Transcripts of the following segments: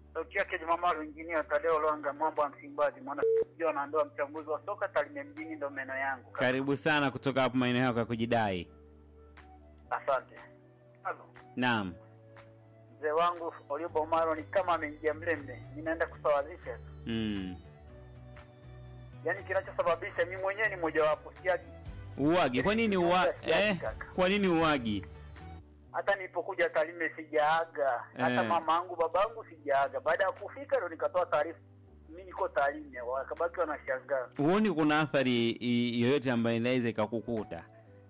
sauti yake Jumamaro injinia Tadeo Lwanga mambo ya Msimbazi mwana sio na ndoa mchambuzi wa soka Tarime mjini ndo meno yangu. Karibu sana kutoka hapo maeneo yako ya kujidai. Asante. Halo. Naam. Mzee wangu Olioba Omaro ni kama ameingia mlembe, ninaenda kusawazisha. Mm. Yaani kinachosababisha mimi mwenyewe ni mojawapo siagi. Uwagi. Kwa nini uwa... eh? Kwa nini uwagi? Hata nilipokuja Tarime sijaaga, hata Eh. mama yangu babangu sijaaga. Baada ya kufika ndo nikatoa taarifa mimi niko Tarime, wakabaki wanashangaa. Huoni kuna athari i- yoyote ambayo inaweza ikakukuta?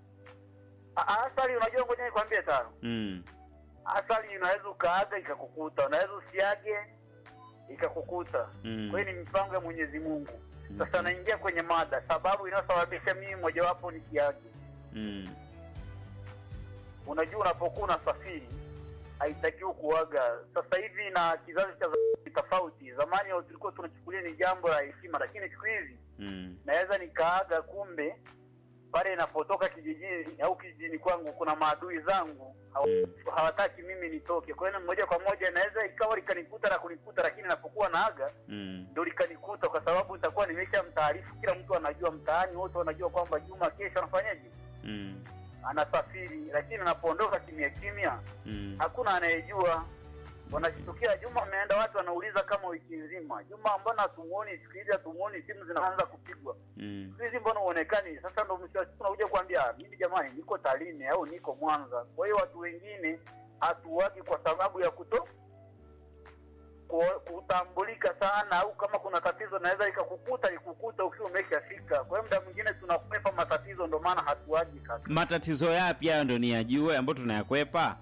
A- Asali, unajua, ngoja nikwambie tano, Mm. asali unaweza ukaaga ikakukuta, unaweza usiage ikakukuta. Mm. Kwa hiyo ni mipango ya Mwenyezi Mungu. Sasa Okay. naingia kwenye mada, sababu inayosababisha mimi mojawapo ni siagi. Mm. Unajua, unapokuwa unasafiri haitakiwi kuaga. Sasa hivi na kizazi cha zamani tofauti. Zamani tulikuwa tunachukulia ni jambo la heshima, lakini siku hizi Mm. naweza nikaaga, kumbe pale inapotoka kijijini au kijijini kwangu kuna maadui zangu haw- hawataki mimi nitoke. Kwa hiyo moja kwa moja naweza ikawa likanikuta na kunikuta, lakini napokuwa naaga Mm. ndo likanikuta, kwa sababu nitakuwa nimesha mtaarifu. Kila mtu anajua, mtaani wote wanajua kwamba Juma kesho anafanyaje, Mm. anasafiri. Lakini anapoondoka kimya kimya, Mm. hakuna anayejua. Wanashtukia Juma ameenda, watu wanauliza kama wiki nzima, Juma mbona hatumuoni siku hizi, hatumuoni, simu zinaanza kupigwa Mm. siku hizi mbona uonekani? Sasa ndo mwisho wa siku unakuja kuambia mimi jamani, niko Tarime au niko Mwanza. Kwa hiyo watu wengine hatuwagi kwa sababu ya kuto ku- kutambulika sana, au kama kuna tatizo naweza ikakukuta ikukuta ukiwa umeshafika. Kwa hiyo muda mwingine tunakwepa matatizo, ndo maana hatuwagi kaka. Matatizo yapi hayo ndo niyajue ambayo tunayakwepa?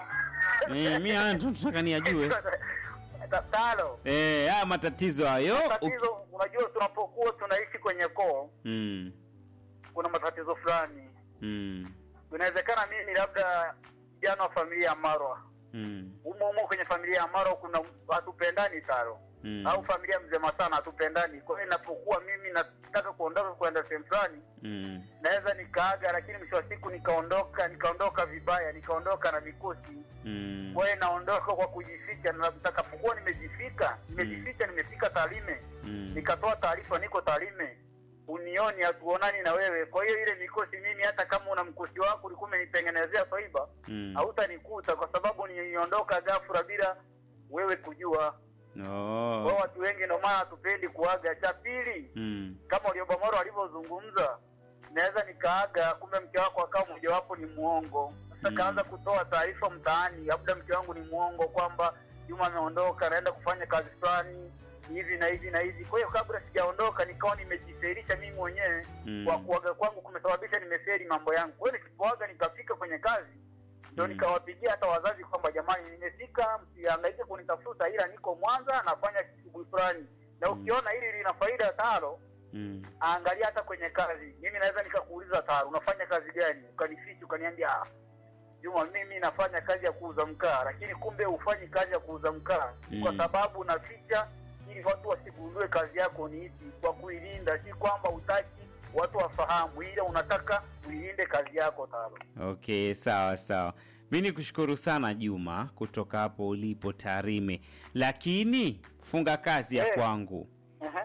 Eh, mi haya ndo nataka niyajue. Ta- Talo, Eh, haya matatizo hayo. u- tatizo unajua, tunapokuwa tunaishi kwenye koo, Mm. kuna matatizo fulani. Mm. Inawezekana mimi labda kijana wa familia ya Marwa Mm. humo humo kwenye familia ya Maro kuna hatupendani taro Mm. au familia mzema sana hatupendani. Kwa hiyo inapokuwa mimi nataka kuondoka kwenda sehemu fulani, Mm. naweza nikaaga, lakini mwisho wa siku nikaondoka nikaondoka vibaya, nikaondoka na mikosi. Mm. Kwa hiyo naondoka kwa kujificha, na nitakapokuwa nimejifika nimejificha, nimefika Tarime, Mm. nikatoa taarifa niko Tarime, unioni, hatuonani na wewe. Kwa hiyo ile mikosi mimi, hata kama una mkosi wako ulikuwa umenitengenezea faiba Mm. hautanikuta kwa sababu niondoka ghafla bila wewe kujua. Kwa Oh. watu wengi ndio maana hatupendi kuaga. Cha pili, Mm. kama Uliobamoro alivyozungumza, naweza nikaaga, kumbe mke wako akawa mojawapo ni muongo. Sasa Mm. kaanza kutoa taarifa mtaani, labda mke wangu ni muongo, kwamba Juma ameondoka, anaenda kufanya kazi fulani hivi na hivi na hivi. Kwa hiyo kabla sijaondoka, nikawa nimejifelisha mimi mwenyewe Mm. kwa kuaga kwangu kumesababisha nimeferi mambo yangu. Kwa hiyo nisipoaga nikafika kwenye kazi ndio Mm. nikawapigia hata wazazi kwamba jamani, nimefika, msihangaike kunitafuta, ila niko Mwanza nafanya shughuli fulani, na Mm. ukiona hili lina faida taro, Mm. angalia hata kwenye kazi. Mimi naweza nikakuuliza taro, unafanya kazi gani? Ukanificha ukaniambia, ah, Juma, mimi nafanya kazi ya kuuza mkaa, lakini kumbe hufanyi kazi ya kuuza mkaa Mm. kwa sababu unaficha ili watu wasigundue kazi yako ni ipi, kwa kuilinda, si kwamba utaki watu wafahamu, ila unataka uilinde kazi yako taro. Okay, sawa sawa. Mi ni kushukuru sana Juma kutoka hapo ulipo Tarime, lakini funga kazi ya Eh. kwangu. Ehe.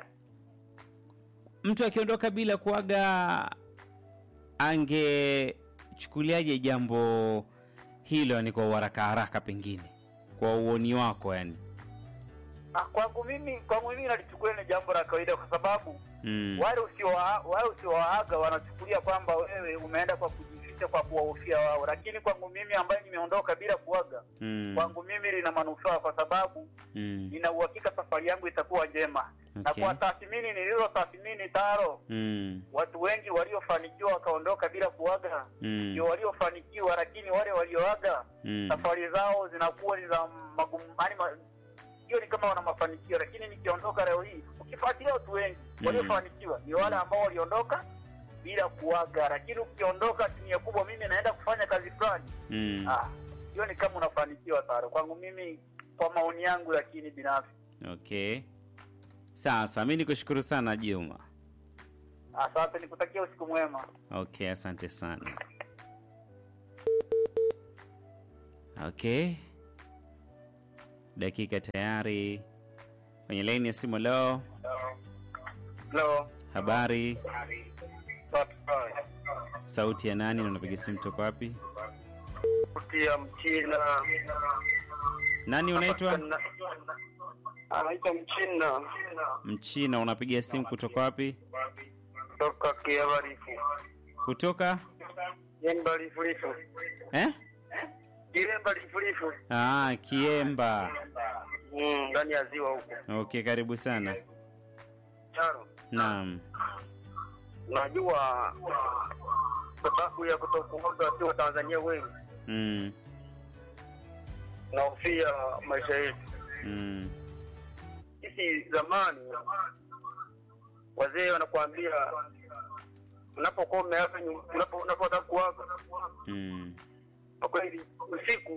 Mtu akiondoka bila kuaga, angechukuliaje jambo hilo, yani kwa uharaka haraka, pengine kwa uoni wako yani? Ah, kwangu mimi kwangu mimi nalichukulia ni jambo la kawaida kwa sababu Mm. wale usiowaa- wale usiowaaga wanachukulia kwamba wewe umeenda kwa kujificha kwa kuwahofia wao, lakini kwangu mimi ambaye nimeondoka bila kuaga, Mm. kwangu mimi lina manufaa kwa sababu Mm. nina uhakika safari yangu itakuwa njema na Okay. kwa tathmini nilizo tathmini taro, Mm. watu wengi waliofanikiwa wakaondoka bila kuaga Mm. ndio waliofanikiwa, lakini wale walioaga Mm. safari zao zinakuwa ni za magumu, yani ma, hiyo ni kama wana mafanikio, lakini nikiondoka leo hii, ukifuatilia watu wengi Mm. waliofanikiwa ni wale ambao waliondoka bila kuaga, lakini ukiondoka asilimia kubwa, mimi naenda kufanya kazi fulani, Mm. ah, hiyo ni kama unafanikiwa taro. Kwangu mimi, kwa maoni yangu, lakini binafsi, Okay, sasa mi nikushukuru sana Juma. asante, nikutakia usiku mwema. Okay, asante sana. Okay, dakika tayari kwenye laini ya simu. Leo Hello. habari, sauti ya nani na unapiga simu toka wapi? Kutia mchina. Nani unaitwa? Anaitwa mchina Mchina, unapiga simu kutoka wapi? kutoka Kiabarifu. Kutoka Yemba lifulifu. eh? Kilemba lifulifu. Ah, Kiemba. Mm, ndani ya ziwa huko. Okay, karibu sana. Charo. Naam. Najua sababu ya kutokuoga sio Tanzania wengi Mm. nahofia maisha yetu. Mm. Sisi zamani wazee wanakuambia unapokuwa umeaga nyu- unapo- unapotaka kuaga Mm. kwa kweli usiku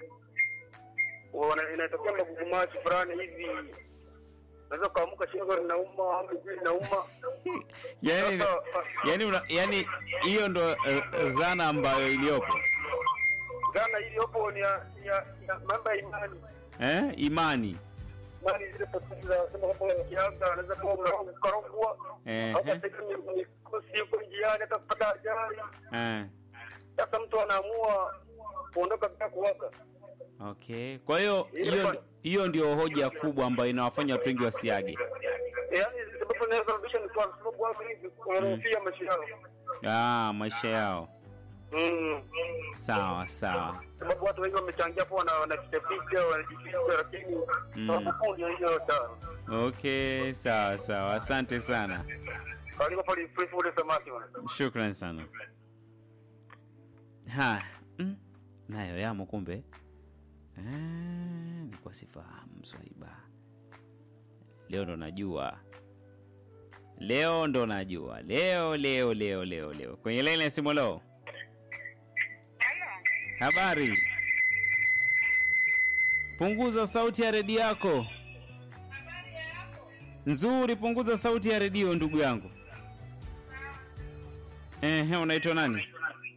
wana- inatokea magugumaji fulani hivi unaweza ukaamka shingo linauma au miguu inauma Yaani Sasa, yaani una, yaani hiyo ndo eh, zana ambayo iliyopo. dhana iliyopo ni ya ya- ya mambo ya imani Eh? Imani. imani zile potofu za sema kwamba ukiaga anaweza kuwa ukarogwa Eh. au katika mikosi yuko njiani hata kupata ajali Eh. sasa mtu anaamua kuondoka bila kuaga Okay. Kwa hiyo hiyo hiyo ndio hoja kubwa ambayo inawafanya watu wengi wasiage. yaani sababu inayosababisha ni kwa sababu watu hivi wanahofia maisha yao Ah, maisha yao. Mm. Sawa sawa. sababu watu wengi wamechangia hapo wana wanajificha wanajificha lakini Mm. sababu kuu ndio hiyo sana Okay, sawa sawa. Asante sana. karibu pale free food samaki bwana Shukran sana. Ha, mm, nayo yamo kumbe. Eh, nilikuwa sifahamu Swaiba. Leo ndo najua. Leo ndo najua. Leo leo leo leo leo. Kwenye laini ya simu leo. Habari. Punguza sauti ya redio yako. Nzuri, punguza sauti ya redio ndugu yangu. Ehe, unaitwa nani?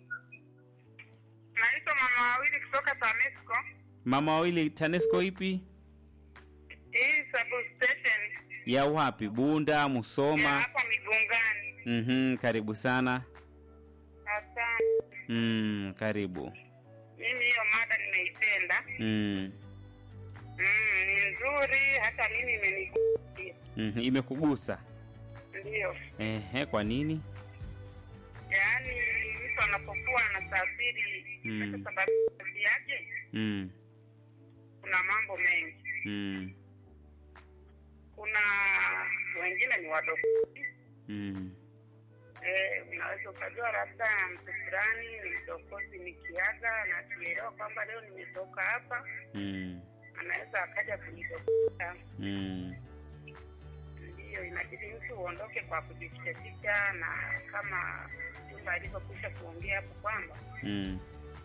Naitwa mama wawili kutoka TANESCO. Mama wawili TANESCO ipi? Hii substation Ya wapi? Bunda, ya Musoma? hapa Migungani. Mhm, karibu sana. Asante. Mm, karibu. Mimi hiyo mada nimeipenda. Mm. Mm, ni nzuri, hata mimi imenigusia. Mhm, imekugusa. Ndio, Ehe, kwa nini? yaani mtu anapokuwa anasafiri Mm. sasa sababu kazi yake Mm. kuna mambo mengi. Mm. Kuna wengine ni wadogo Mm. Eh, unaweza ukajua labda mtu fulani ni mdokozi nikiaga na akielewa kwamba leo nimetoka hapa Mm. anaweza akaja kunidokota. Mm. Ndiyo, inabidi mtu uondoke kwa kujifichaficha, na kama jumba alivyokwisha kuongea hapo kwamba Mm.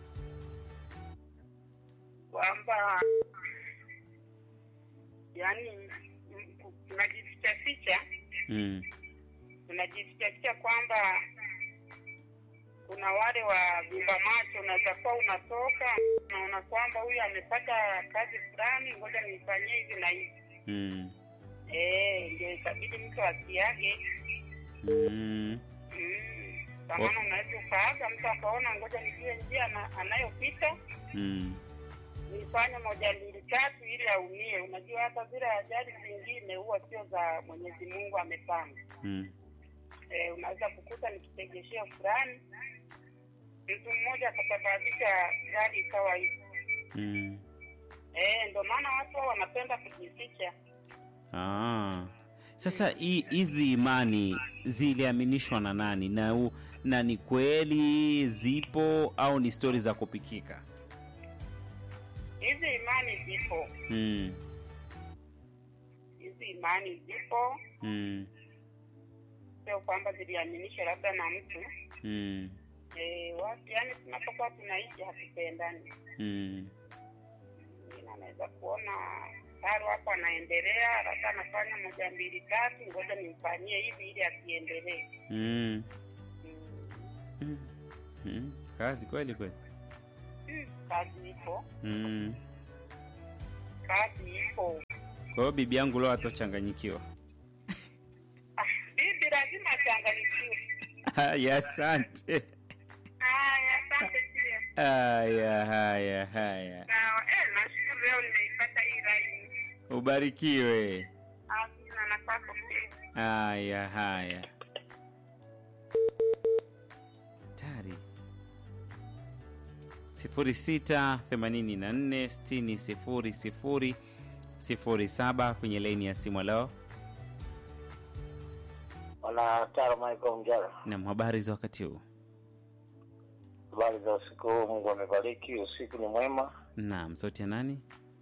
kwamba yani unajifichaficha Mm. unajifichaficha kwamba kuna wale wa vimba macho, unaweza kuwa unatoka unaona kwamba huyu amepata kazi fulani, ngoja nifanyie hivi na hivi. Mm. Eh, ndio itabidi mtu asiage. Mm. Mm. Kwa maana unaweza ukaaga mtu akaona ngoja nijue njia ana- anayopita Mm. nifanye moja mbili tatu ili aumie. Unajua hata zile ajali zingine huwa sio za Mwenyezi Mungu amepanga. Mm. Eh, unaweza kukuta ni kitegesheo fulani, mtu mmoja akasababisha gari ikawa hivi. Mm. Eh, ndio maana watu hao wanapenda kujificha. Ah. Sasa hi- hizi imani ziliaminishwa na nani na, u, na ni kweli zipo au ni stori za kupikika? Hizi imani zipo, Mm. hizi imani zipo, Mm. sio kwamba ziliaminishwa labda na mtu Mm. eh, watu yani, tunapokuwa tunaishi hatupendani. Mm. Mwingine anaweza kuona Taro hapo anaendelea, labda anafanya moja mbili tatu, ngoja nimfanyie hivi ili asiendelee. Mm. Mm. Mm. Mm. Kazi kweli kweli. Mm, kazi ipo Mm. kazi ipo. Kwa hiyo bibi yangu leo atochanganyikiwa. Ah, bibi lazima achanganyikiwe. Haya, asante. Haya, asante pia. Haya, haya, haya, Sawa. Eh, nashukuru leo nimeipata hii laini. ubarikiwe. Amina na kwako pia. Haya, haya. Tari sifuri sita themanini na nne sitini sifuri sifuri sifuri saba kwenye laini ya simu. Leo Bwana Taro Michael Mjara, na habari za wakati huu? habari za usiku huu. Mungu amebariki, usiku ni mwema, Naam, sauti ya nani?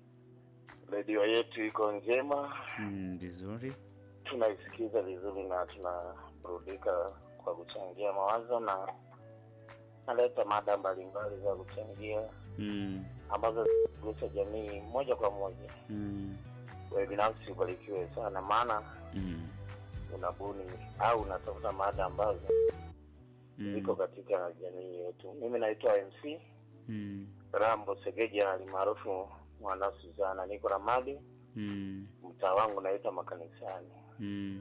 redio yetu iko njema, Mm, Vizuri. tunaisikiza vizuri na tunaburudika kwa kuchangia mawazo na naleta mada mbalimbali za kuchangia Mm, ambazo zinagusa jamii moja kwa moja. mm, Wewe binafsi ubarikiwe sana, maana mm, unabuni au unatafuta mada ambazo ziko mm, katika jamii yetu. Mimi naitwa MC mm, Rambo Segeja alimaarufu mwana Suzana, niko Ramadi, mm, mtaa wangu naita makanisani. mm.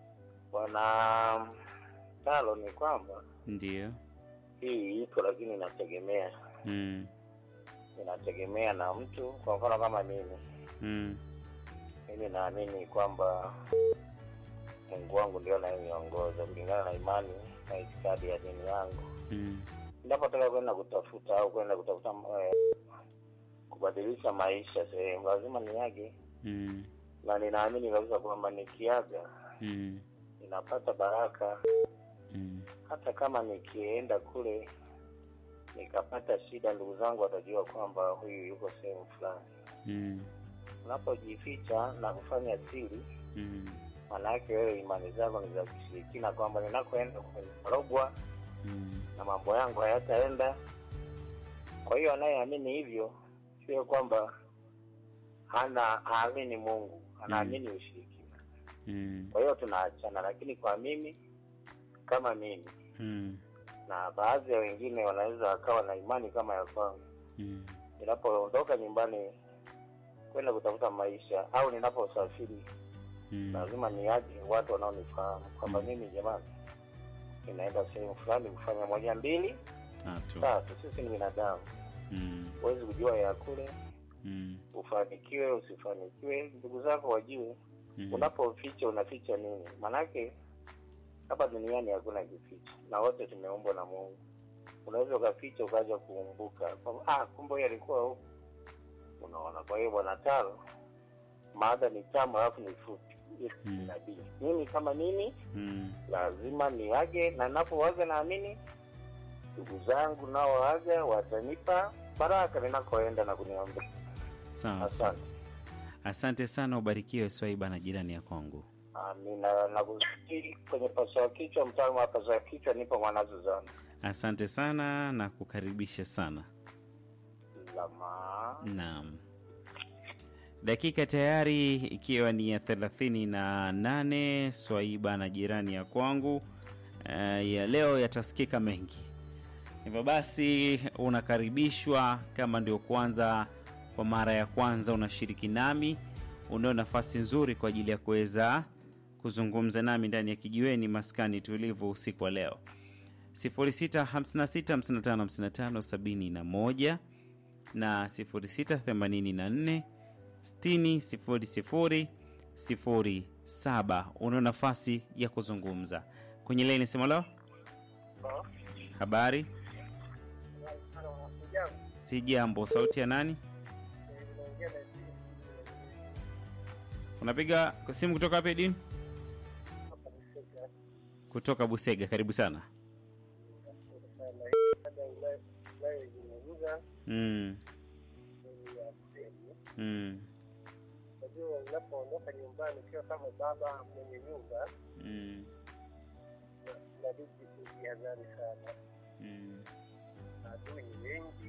Bwana Talo, ni kwamba Ndio. hii ipo, lakini inategemea Mm, inategemea na mtu. Kwa mfano kama mimi, mm, mimi naamini kwamba Mungu wangu ndio anayeniongoza kulingana na imani na itikadi ya dini yangu. mm, Ninapotaka kwenda kutafuta au kwenda kutafuta eh, kubadilisha maisha sehemu, lazima niage, mm, na ninaamini kabisa kwamba nikiaga mm, ninapata baraka mm, hata kama nikienda kule nikapata shida, ndugu zangu watajua kwamba huyu yuko sehemu fulani. mm, Unapojificha na kufanya siri, mm, maanake wewe imani zako ni za kishirikina, kwamba ninakoenda kumerogwa mm, na mambo yangu hayataenda. Kwa hiyo anayeamini hivyo sio kwamba hana haamini Mungu, anaamini ushirikina. mm, Kwa hiyo tunaachana, lakini kwa mimi kama mimi mm, na baadhi ya wengine wanaweza wakawa na imani kama ya kwangu. mm, Ninapoondoka nyumbani kwenda kutafuta maisha au ninaposafiri, mm. lazima niaje watu wanaonifahamu kwamba Mm. mimi jamani, ninaenda sehemu fulani kufanya moja mbili Tatu. tatu. Sisi ni binadamu, Mm, huwezi kujua ya kule, mm, ufanikiwe usifanikiwe, ndugu zako wajue. mm, Unapoficha unaficha nini? Manake hapa duniani hakuna kificha, na wote tumeumbwa na Mungu. Unaweza ukaficha ukaja kuumbuka kwamba ah, kumbe huyu alikuwa huku. Unaona, kwa hiyo bwana Taro, maada ni tamu alafu ni fupi. Mm. Nabii mimi kama mimi mm. lazima niage, na napowaga naamini ndugu zangu nao waga watanipa baraka ninakoenda na kuniombea. Sawa sawa. Asante. Asante sana, ubarikiwe Swaiba na jirani ya kwangu. Amina, nakusikia kwenye paswa kichwa, mtaalamu wa paswa kichwa, nipo mwanazo zangu Asante sana na kukaribisha sana. lama Naam, dakika tayari ikiwa ni ya thelathini na nane. Swaiba na jirani ya kwangu eh, ya leo yatasikika mengi, hivyo basi unakaribishwa. Kama ndio kwanza kwa mara ya kwanza unashiriki nami, unao nafasi nzuri kwa ajili ya kuweza kuzungumza nami ndani ya kijiweni maskani tulivu usiku wa leo 0656555571 na 0684 60 07. Una nafasi ya kuzungumza kwenye laini. Sema leo, habari si jambo. Sauti ya nani? Unapiga simu kutoka wapi? Dini kutoka Busega. Karibu sana. Mm. Mm. Unajua, unapoondoka nyumbani ukiwa kama baba mwenye nyumba, Mm. inabidi kujihadhari sana. Mm. Adui ni wengi,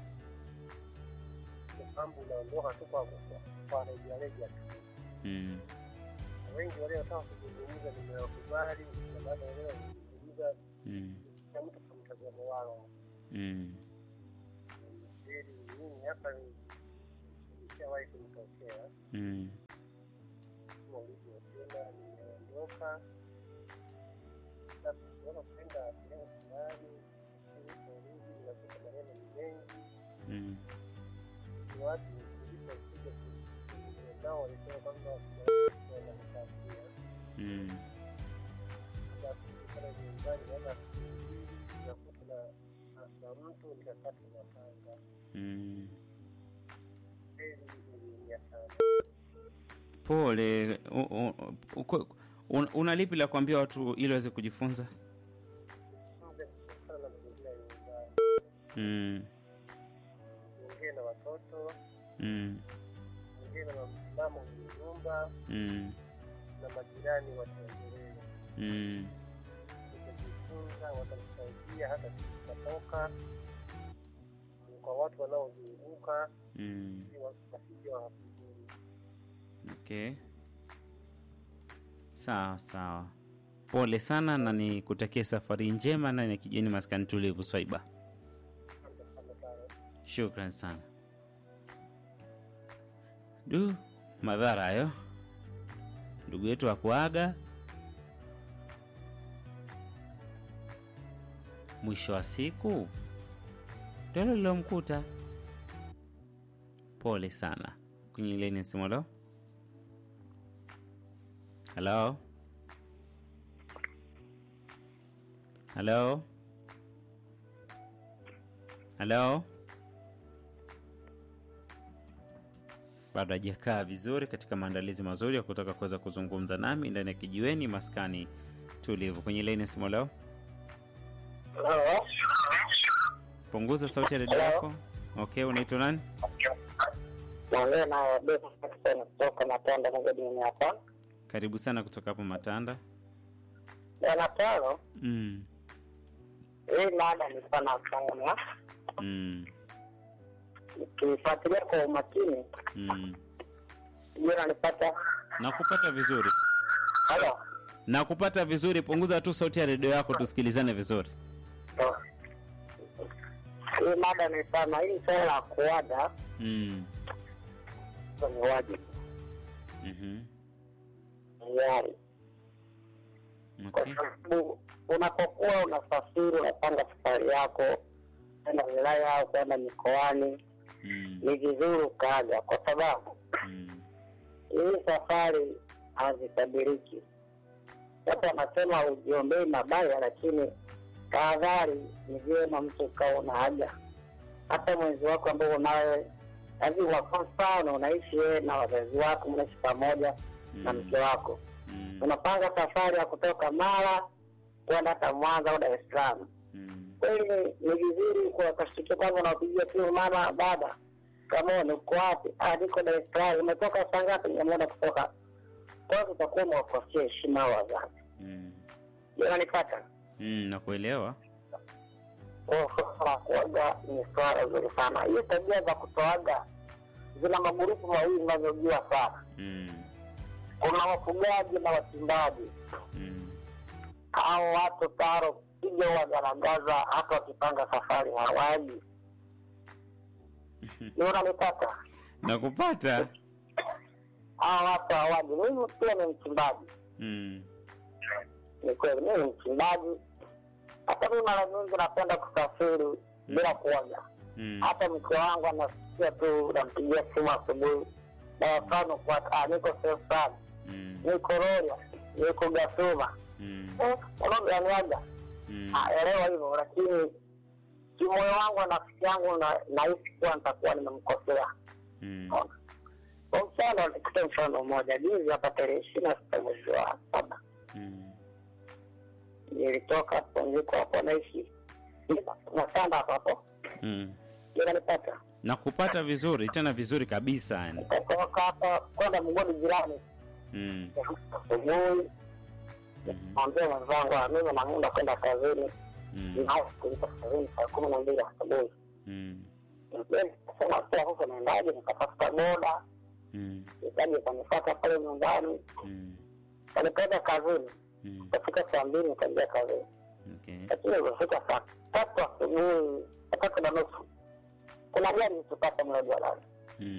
ni kwamba unaondoka tu kwa kwa rejareja tu. Mm. Na Wengi waliotaka kuzungumza nimewakubali, na baada ya leo kuzungumza Mm. na mtu kwa mtazamo wao Mm. ili mimi hapa ishawahi kunitokea Mm. kama ulivyosema, nimeondoka sasa, kuona kwenda sehemu fulani, niliporudi unakuta maneno ni mengi, Mm. ni watu nilipokuja nao walisema kwamba wananifuatilia Mm. basi pale nyumbani naenda nakuta na na mtu nikakata mapanga Mm. kweli iliumia sana. Pole. U- u- uko- un- Una lipi la kuambia watu ili waweze kujifunza? Mbe kutokana na mazingira ya nyumbani, Mm. ongee na watoto, Mm. ongee na mama mwenye nyumba Mm. na majirani watembelee, Mm. utajifunza, watakusaidia hata tutatoka kwa watu wanaozunguka Mm. ili wasije wakakudhuru. Okay. Sawa sawa. Pole sana na nikutakie safari njema na ya kijeni maskani tulivu Swaiba. Asante sana sana. Shukran sana. Du, madhara hayo. Ndugu yetu akuaga. Mwisho wa siku ndio hilo lilomkuta. Pole sana. Kwenye ile ni simu leo. Hello. Hello. Hello. bado hajakaa vizuri katika maandalizi mazuri ya kutaka kuweza kuzungumza nami ndani ya kijiweni maskani tulivu kwenye laini ya simu leo punguza sauti ya redio yako okay unaitwa nani naongea na Besa Jackson kutoka Matanda Magadini hapa. karibu sana kutoka hapo matanda Bwana Taro, mm. hii mada nilikuwa nafanya Mm. nikifuatilia kwa umakini, Mm. ndio nanipata nakupata vizuri halo nakupata vizuri punguza tu sauti ya redio yako tusikilizane vizuri hii mada nisema hii swala la kuaga mm. ni wajibu mm hiari, kwa okay. sababu unapokuwa unasafiri, unapanga safari yako kwenda wilaya au kwenda mikoani, mm. ni vizuri ukaaga, kwa sababu Mm. hii safari hazitabiriki. Watu wanasema ujiombei mabaya, lakini tahadhari ni vyema mtu ukawa una haja hata mwenzi wako ambao unawe lazima kwa mfano unaishi wewe na wazazi wako, mnaishi pamoja na Mm. mke wako, Mm. unapanga safari ya kutoka Mara kwenda hata Mwanza au Dar es Salaam. Mm. Kweli ni- ni vizuri kuwakashtukia kwamba unawapigia simu mama, baba, kama uko wapi? Ah, niko Dar es Salaam. Umetoka saa ngapi? Nimeona kutoka. Kwanza utakuwa umewakosea heshima hao wazazi. Mm. Je, unanipata? Mm. nakuelewa Kwa hiyo swala la kuaga ni swala zuri sana. Hiyo tabia za kutoaga zina magurupu mawili zinavyojua sana. mm. Kuna wafugaji na wachimbaji. Mm. Hao watu taro piga wagaragaza, hata wakipanga safari hawaji. Je, unanipata? nakupata hawa watu hawaji. Mimi pia ni mchimbaji, mm. ni kweli, mimi ni mchimbaji. Hata mimi mara nyingi napenda kusafiri bila kuoga. Mm. Hata mke wangu anasikia tu, nampigia simu asubuhi, na mfano kwa ah, niko sehemu fulani, Mm. niko Rorya, niko Gasuma, Mm. Eh, unaoga niaga, Mm. elewa hivyo, lakini kimoyo wangu na nafsi yangu na- nahisi kuwa nitakuwa nimemkosea. Mm. Kwa mfano, nikupe mfano mmoja. Juzi hapa tarehe ishirini na sita mwezi wa saba Mm. nilitoka hapo, niko hapo naishi Matanda hapo hapo, Mm. inanipata nakupata vizuri tena vizuri kabisa yani nikatoka hapa kwenda mgodi jirani mm. asubuhi, Mhm. mwambia mwenzangu "Ah, mimi namuda kwenda kazini, Mm. nao kulipa kazini saa kumi na mbili asubuhi. Mm. Nikasema pia sasa naendaje? Nikatafuta boda Mm. ikaja ikanifata pale nyumbani, Mm. kanipeleka kazini. Mm. Kafika saa mbili nikaingia kazini, Okay. lakini ilipofika saa tatu asubuhi, saa tatu na nusu, kuna gari ilitupata mle jalalani Mm.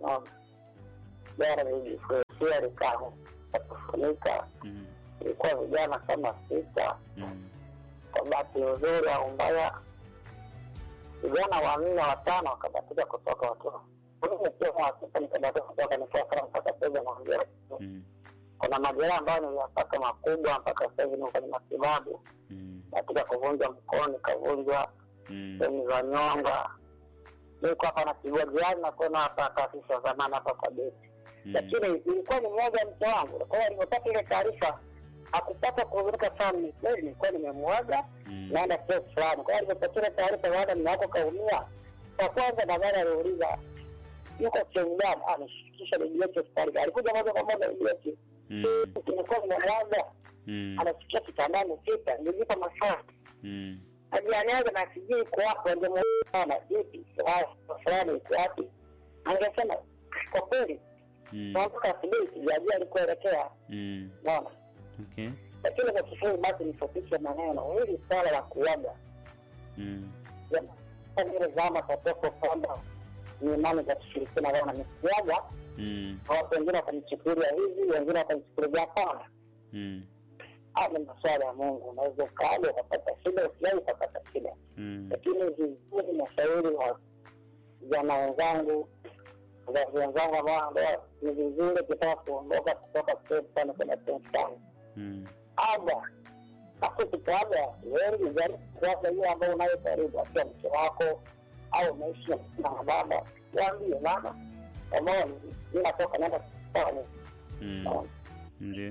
Naona. Jana nilijifungia likaa kufunika, Mm. ilikuwa vijana kama sita. Mm. Kwa bahati nzuri au mbaya, vijana wanne watano wakabatika kutoka watu mimi pia wasita nikabatika kutoka nikiwa kama mpaka sasa naongea. Mm. Kuna majeraha ambayo niliyapata makubwa mpaka sasa hivi niko kwenye matibabu, Mm. katika kuvunja mkono nikavunjwa Mm. sehemu za nyonga. Niko hapa natibua jirani na kuona hapa taasisi ya zamani hapa kwa beti Mm. lakini ilikuwa ni mmoja wa mke wangu. Kwa hiyo alipopata ile taarifa hakupata kuhuzunika sana. Ni kweli nilikuwa nimemwaga Mm. naenda sehemu fulani. Kwa hiyo alipopata ile taarifa baada mume wako kaumia, kwa kwanza nadhani aliuliza yuko sehemu gani, anishikisha nijiweke hospitali. Alikuja moja kwa moja nijiweke, Mm. nilikuwa nimemwaga, Mm. anasikia kitandani sita, nilipa masaa Mm. ajaniaga na sijui iko wapi, angemuona vipi fulani iko wapi, angesema kwa kweli Mm. naamka asubuhi sijajua alikuelekea Mm. naona Okay. lakini kwa kifupi basi nifupishe maneno hili swala la kuaga Mm. zile zama tatoko kwamba ni imani za kishirikina wana nisiaga Mm. na watu wengine wakanichukulia hivi wengine wakanichukulia hapana Mm. haya ni maswala ya mungu unaweza ukaaga ukapata shida usiai ukapata shida Mm. lakini vizuri nashauri wa vijana wenzangu wazazi wenzangu ambao ambao ni vizuri ukitaka kuondoka kutoka sehemu fulani kwenda sehemu fulani Mm. aga basi tukaga wengi jaribu kuaga hiyo ambao unayo karibu akiwa mke wako au unaishi na baba waambie mama ambao mi natoka naenda kufanya Mm. Ndio.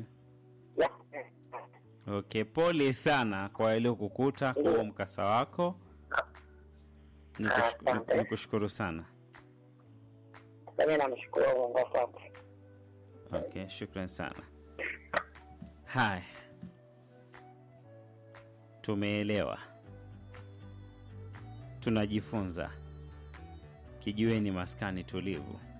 Okay, pole sana kwa ile kukuta kwa huo mkasa wako. Nikushuk- Asante. Nikushukuru sana. sami namshukuru mungu asante Okay, shukran sana. Haya, tumeelewa, tunajifunza. Kijiweni maskani tulivu.